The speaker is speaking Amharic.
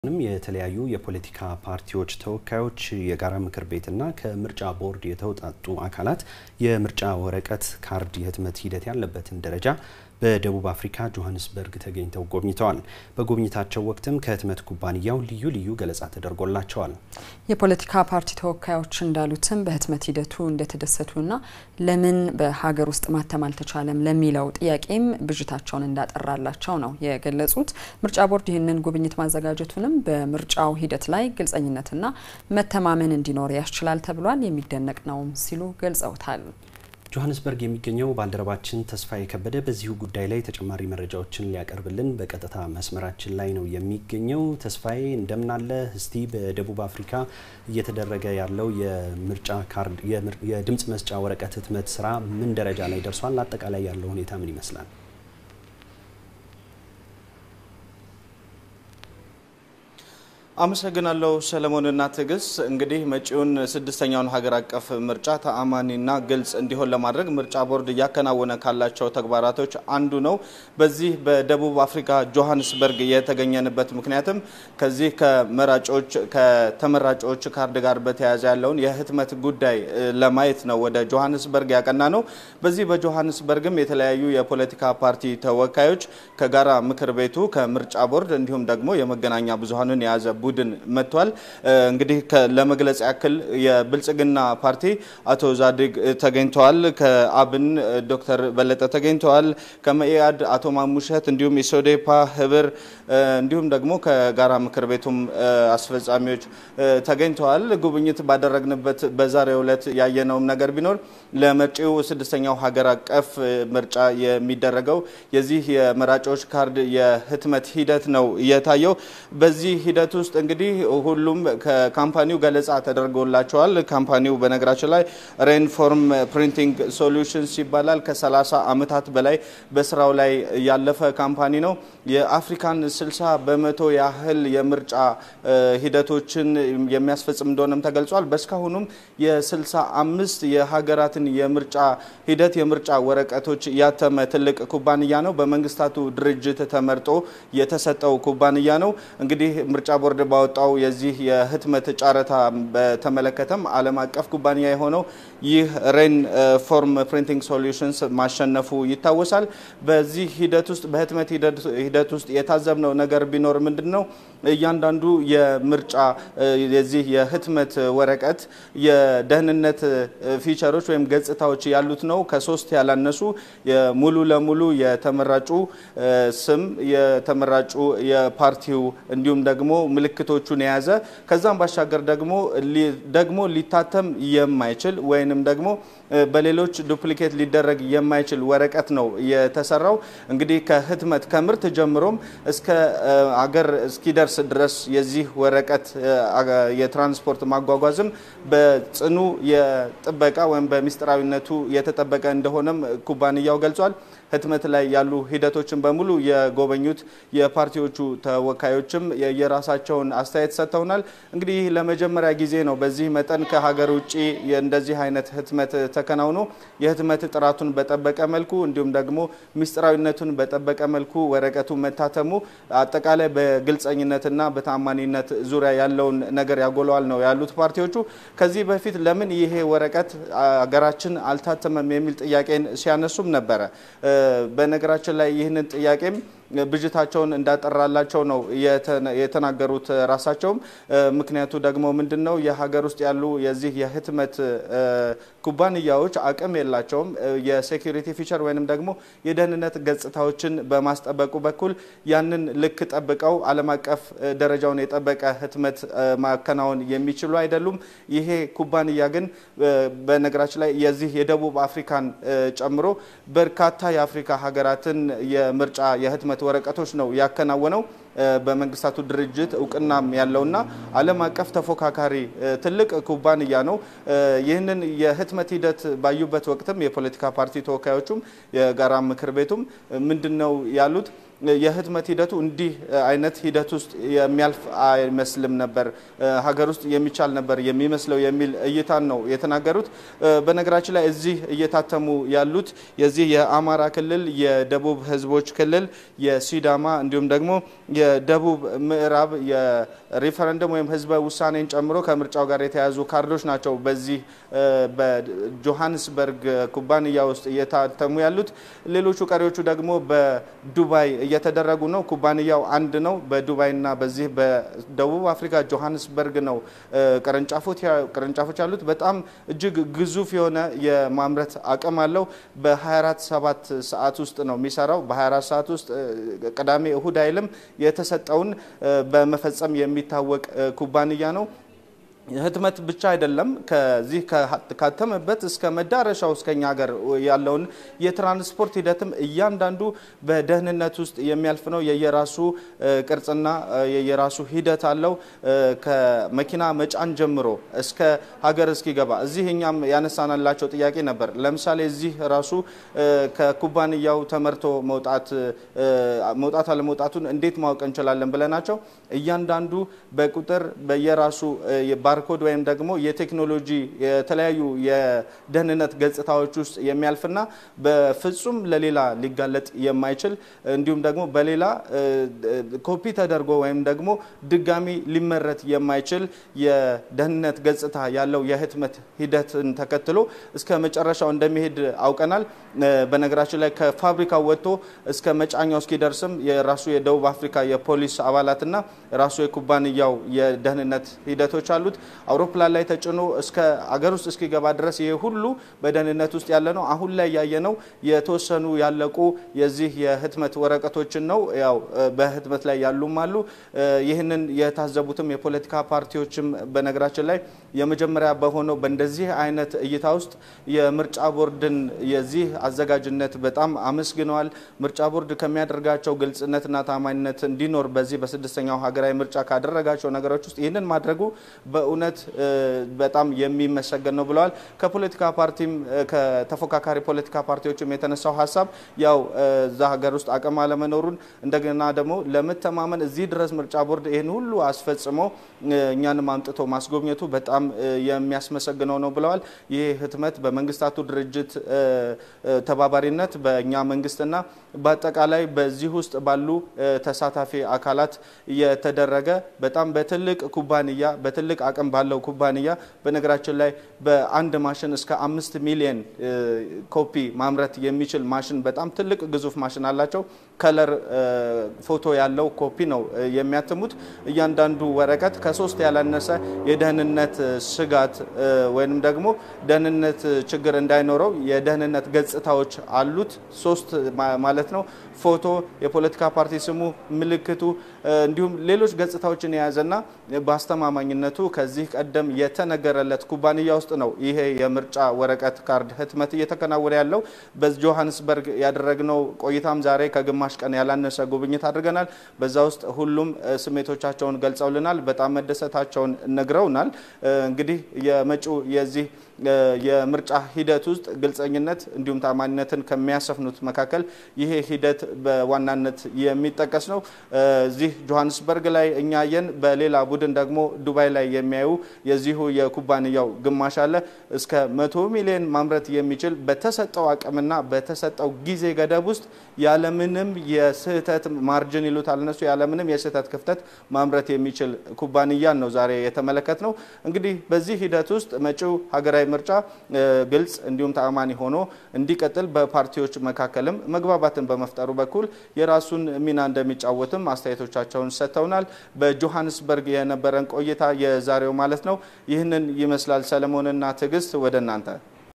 ንም የተለያዩ የፖለቲካ ፓርቲዎች ተወካዮች የጋራ ምክር ቤትና ከምርጫ ቦርድ የተውጣጡ አካላት የምርጫ ወረቀት ካርድ የህትመት ሂደት ያለበትን ደረጃ በደቡብ አፍሪካ ጆሀንስበርግ ተገኝተው ጎብኝተዋል። በጉብኝታቸው ወቅትም ከህትመት ኩባንያው ልዩ ልዩ ገለጻ ተደርጎላቸዋል። የፖለቲካ ፓርቲ ተወካዮች እንዳሉትም በህትመት ሂደቱ እንደተደሰቱና ለምን በሀገር ውስጥ ማተም አልተቻለም ለሚለው ጥያቄም ብዥታቸውን እንዳጠራላቸው ነው የገለጹት። ምርጫ ቦርድ ይህንን ጉብኝት ማዘጋጀቱንም በምርጫው ሂደት ላይ ግልጸኝነትና መተማመን እንዲኖር ያስችላል ተብሏል። የሚደነቅ ነውም ሲሉ ገልጸውታል። ጆሀንስበርግ የሚገኘው ባልደረባችን ተስፋዬ ከበደ በዚሁ ጉዳይ ላይ ተጨማሪ መረጃዎችን ሊያቀርብልን በቀጥታ መስመራችን ላይ ነው የሚገኘው። ተስፋዬ እንደምናለ። እስቲ በደቡብ አፍሪካ እየተደረገ ያለው የምርጫ ካርድ የድምጽ መስጫ ወረቀት ህትመት ስራ ምን ደረጃ ላይ ደርሷል? አጠቃላይ ያለው ሁኔታ ምን ይመስላል? አመሰግናለሁ ሰለሞንና ትዕግስት። እንግዲህ መጪውን ስድስተኛውን ሀገር አቀፍ ምርጫ ተአማኒና ግልጽ እንዲሆን ለማድረግ ምርጫ ቦርድ እያከናወነ ካላቸው ተግባራቶች አንዱ ነው። በዚህ በደቡብ አፍሪካ ጆሀንስበርግ የተገኘንበት ምክንያትም ከዚህ ከመራጮች ከተመራጮች ካርድ ጋር በተያያዘ ያለውን የህትመት ጉዳይ ለማየት ነው ወደ ጆሀንስበርግ ያቀና ነው። በዚህ በጆሀንስበርግም የተለያዩ የፖለቲካ ፓርቲ ተወካዮች ከጋራ ምክር ቤቱ ከምርጫ ቦርድ እንዲሁም ደግሞ የመገናኛ ብዙሀንን የያዘ ቡድን መጥቷል። እንግዲህ ለመግለጽ ያክል የብልጽግና ፓርቲ አቶ ዛዲግ ተገኝተዋል። ከአብን ዶክተር በለጠ ተገኝተዋል። ከመኢአድ አቶ ማሙሸት እንዲሁም የሶዴፓ ህብር እንዲሁም ደግሞ ከጋራ ምክር ቤቱም አስፈጻሚዎች ተገኝተዋል። ጉብኝት ባደረግንበት በዛሬው ዕለት ያየነውም ነገር ቢኖር ለመጪው ስድስተኛው ሀገር አቀፍ ምርጫ የሚደረገው የዚህ የመራጮች ካርድ የህትመት ሂደት ነው የታየው። በዚህ ሂደት ውስጥ እንግዲህ ሁሉም ከካምፓኒው ገለጻ ተደርጎላቸዋል። ካምፓኒው በነገራችን ላይ ሬንፎርም ፕሪንቲንግ ሶሉሽንስ ይባላል። ከ30 ዓመታት በላይ በስራው ላይ ያለፈ ካምፓኒ ነው። የአፍሪካን 60 በመቶ ያህል የምርጫ ሂደቶችን የሚያስፈጽም እንደሆነም ተገልጿል። በእስካሁኑም የ65 የሀገራትን የምርጫ ሂደት የምርጫ ወረቀቶች ያተመ ትልቅ ኩባንያ ነው። በመንግስታቱ ድርጅት ተመርጦ የተሰጠው ኩባንያ ነው። እንግዲህ ምርጫ ቦርድ ባወጣው የዚህ የህትመት ጨረታ በተመለከተም ዓለም አቀፍ ኩባንያ የሆነው ይህ ሬን ፎርም ፕሪንቲንግ ሶሉሽንስ ማሸነፉ ይታወሳል። በዚህ ሂደት ውስጥ በህትመት ሂደት ውስጥ የታዘብነው ነገር ቢኖር ምንድን ነው? እያንዳንዱ የምርጫ የዚህ የህትመት ወረቀት የደህንነት ፊቸሮች ወይም ገጽታዎች ያሉት ነው። ከሶስት ያላነሱ ሙሉ ለሙሉ የተመራጩ ስም የተመራጩ የፓርቲው እንዲሁም ደግሞ ምልክቶቹን የያዘ ከዛም ባሻገር ደግሞ ደግሞ ሊታተም የማይችል ወይንም ደግሞ በሌሎች ዱፕሊኬት ሊደረግ የማይችል ወረቀት ነው የተሰራው። እንግዲህ ከህትመት ከምርት ጀምሮም እስከ አገር እስኪደርስ ድረስ የዚህ ወረቀት የትራንስፖርት ማጓጓዝም በጽኑ የጥበቃ ወይም በሚስጥራዊነቱ የተጠበቀ እንደሆነም ኩባንያው ገልጿል። ህትመት ላይ ያሉ ሂደቶችን በሙሉ የጎበኙት የፓርቲዎቹ ተወካዮችም የራሳቸውን አስተያየት ሰጥተውናል። እንግዲህ ይህ ለመጀመሪያ ጊዜ ነው በዚህ መጠን ከሀገር ውጭ እንደዚህ አይነት ህትመት ተከናውኖ የህትመት ጥራቱን በጠበቀ መልኩ እንዲሁም ደግሞ ምስጢራዊነቱን በጠበቀ መልኩ ወረቀቱ መታተሙ አጠቃላይ በግልጸኝነትና በታማኒነት ዙሪያ ያለውን ነገር ያጎለዋል ነው ያሉት ፓርቲዎቹ። ከዚህ በፊት ለምን ይሄ ወረቀት ሀገራችን አልታተመም የሚል ጥያቄን ሲያነሱም ነበረ። በነገራችን ላይ ይህንን ጥያቄም ብዥታቸውን እንዳጠራላቸው ነው የተናገሩት። ራሳቸውም ምክንያቱ ደግሞ ምንድን ነው የሀገር ውስጥ ያሉ የዚህ የህትመት ኩባንያዎች አቅም የላቸውም። የሴኩሪቲ ፊቸር ወይንም ደግሞ የደህንነት ገጽታዎችን በማስጠበቁ በኩል ያንን ልክ ጠብቀው ዓለም አቀፍ ደረጃውን የጠበቀ ህትመት ማከናወን የሚችሉ አይደሉም። ይሄ ኩባንያ ግን በነገራችን ላይ የዚህ የደቡብ አፍሪካን ጨምሮ በርካታ የአፍሪካ ሀገራትን የምርጫ የህትመት ወረቀቶች ነው ያከናወነው። በመንግስታቱ ድርጅት እውቅናም ያለውና ዓለም አቀፍ ተፎካካሪ ትልቅ ኩባንያ ነው። ይህንን የህትመት ሂደት ባዩበት ወቅትም የፖለቲካ ፓርቲ ተወካዮቹም የጋራ ምክር ቤቱም ምንድን ነው ያሉት? የህትመት ሂደቱ እንዲህ አይነት ሂደት ውስጥ የሚያልፍ አይመስልም ነበር፣ ሀገር ውስጥ የሚቻል ነበር የሚመስለው የሚል እይታን ነው የተናገሩት። በነገራችን ላይ እዚህ እየታተሙ ያሉት የዚህ የአማራ ክልል፣ የደቡብ ህዝቦች ክልል፣ የሲዳማ እንዲሁም ደግሞ የደቡብ ምዕራብ የሪፈረንደም ወይም ህዝበ ውሳኔን ጨምሮ ከምርጫው ጋር የተያያዙ ካርዶች ናቸው በዚህ በጆሃንስበርግ ኩባንያ ውስጥ እየታተሙ ያሉት። ሌሎቹ ቀሪዎቹ ደግሞ በዱባይ እየተደረጉ ነው። ኩባንያው አንድ ነው። በዱባይና በዚህ በደቡብ አፍሪካ ጆሃንስበርግ ነው ቅርንጫፎች ያሉት። በጣም እጅግ ግዙፍ የሆነ የማምረት አቅም አለው። በ24 ሰባት ሰዓት ውስጥ ነው የሚሰራው። በ24 ሰዓት ውስጥ ቅዳሜ እሁድ አይልም። የተሰጠውን በመፈጸም የሚታወቅ ኩባንያ ነው። ህትመት ብቻ አይደለም። ከዚህ ካተመበት እስከ መዳረሻው እስከኛ ሀገር ያለውን የትራንስፖርት ሂደትም እያንዳንዱ በደህንነት ውስጥ የሚያልፍ ነው። የየራሱ ቅርጽና የየራሱ ሂደት አለው። ከመኪና መጫን ጀምሮ እስከ ሀገር እስኪገባ እዚህ እኛም ያነሳናላቸው ጥያቄ ነበር። ለምሳሌ እዚህ ራሱ ከኩባንያው ተመርቶ መውጣት መውጣት አለመውጣቱን እንዴት ማወቅ እንችላለን ብለናቸው እያንዳንዱ በቁጥር በየራሱ ባርኮድ ወይም ደግሞ የቴክኖሎጂ የተለያዩ የደህንነት ገጽታዎች ውስጥ የሚያልፍና በፍጹም ለሌላ ሊጋለጥ የማይችል እንዲሁም ደግሞ በሌላ ኮፒ ተደርጎ ወይም ደግሞ ድጋሚ ሊመረት የማይችል የደህንነት ገጽታ ያለው የህትመት ሂደትን ተከትሎ እስከ መጨረሻው እንደሚሄድ አውቀናል። በነገራችን ላይ ከፋብሪካው ወጥቶ እስከ መጫኛው እስኪደርስም የራሱ የደቡብ አፍሪካ የፖሊስ አባላትና ራሱ የኩባንያው የደህንነት ሂደቶች አሉት። አውሮፕላን ላይ ተጭኖ እስከ አገር ውስጥ እስኪገባ ድረስ ይሄ ሁሉ በደህንነት ውስጥ ያለ ነው። አሁን ላይ ያየነው የተወሰኑ ያለቁ የዚህ የህትመት ወረቀቶችን ነው። ያው በህትመት ላይ ያሉም አሉ። ይህንን የታዘቡትም የፖለቲካ ፓርቲዎችም በነገራችን ላይ የመጀመሪያ በሆነው በእንደዚህ አይነት እይታ ውስጥ የምርጫ ቦርድን የዚህ አዘጋጅነት በጣም አመስግነዋል። ምርጫ ቦርድ ከሚያደርጋቸው ግልጽነትና ታማኝነት እንዲኖር በዚህ በስድስተኛው ሀገራዊ ምርጫ ካደረጋቸው ነገሮች ውስጥ ይህንን ማድረጉ በእውነት በጣም የሚመሰገን ነው ብለዋል። ከፖለቲካ ፓርቲም ከተፎካካሪ ፖለቲካ ፓርቲዎችም የተነሳው ሀሳብ ያው እዛ ሀገር ውስጥ አቅም አለመኖሩን እንደገና ደግሞ ለመተማመን እዚህ ድረስ ምርጫ ቦርድ ይህን ሁሉ አስፈጽሞ እኛንም አምጥቶ ማስጎብኘቱ በጣም የሚያስመሰግነው ነው ብለዋል። ይህ ህትመት በመንግስታቱ ድርጅት ተባባሪነት በእኛ መንግስትና በአጠቃላይ በዚህ ውስጥ ባሉ ተሳታፊ አካላት የተደረገ በጣም በትልቅ ኩባንያ በትልቅ አቅም ባለው ኩባንያ በነገራችን ላይ በአንድ ማሽን እስከ አምስት ሚሊየን ኮፒ ማምረት የሚችል ማሽን በጣም ትልቅ ግዙፍ ማሽን አላቸው። ከለር ፎቶ ያለው ኮፒ ነው የሚያትሙት። እያንዳንዱ ወረቀት ከሶስት ያላነሰ የደህንነት ስጋት ወይም ደግሞ ደህንነት ችግር እንዳይኖረው የደህንነት ገጽታዎች አሉት። ሶስት ማለት ነው። ፎቶ፣ የፖለቲካ ፓርቲ ስሙ፣ ምልክቱ እንዲሁም ሌሎች ገጽታዎችን የያዘና በአስተማማኝነቱ ከዚህ ቀደም የተነገረለት ኩባንያ ውስጥ ነው ይሄ የምርጫ ወረቀት ካርድ ህትመት እየተከናወነ ያለው። በጆሃንስበርግ ያደረግነው ቆይታም ዛሬ ከግማሽ ቀን ያላነሰ ጉብኝት አድርገናል። በዛ ውስጥ ሁሉም ስሜቶቻቸውን ገልጸውልናል። በጣም መደሰታቸውን ነግረውናል። እንግዲህ የመጪው የዚህ የምርጫ ሂደት ውስጥ ግልጸኝነት እንዲሁም ታማኝነትን ከሚያሰፍኑት መካከል ይሄ ሂደት በዋናነት የሚጠቀስ ነው። እዚህ ጆሃንስበርግ ላይ እኛየን በሌላ ቡድን ደግሞ ዱባይ ላይ የሚያዩ የዚሁ የኩባንያው ግማሽ አለ እስከ መቶ ሚሊዮን ማምረት የሚችል በተሰጠው አቅምና በተሰጠው ጊዜ ገደብ ውስጥ ያለምንም የስህተት ማርጅን ይሉታል እነሱ ያለምንም የስህተት ክፍተት ማምረት የሚችል ኩባንያን ነው ዛሬ የተመለከት ነው። እንግዲህ በዚህ ሂደት ውስጥ መጪው ሀገራዊ ምርጫ ግልጽ እንዲሁም ተአማኒ ሆኖ እንዲቀጥል በፓርቲዎች መካከልም መግባባትን በመፍጠሩ በኩል የራሱን ሚና እንደሚጫወትም አስተያየቶቻቸውን ሰጥተውናል። በጆሃንስበርግ የነበረን ቆይታ የዛሬው ማለት ነው ይህንን ይመስላል። ሰለሞንና ትዕግስት ወደ እናንተ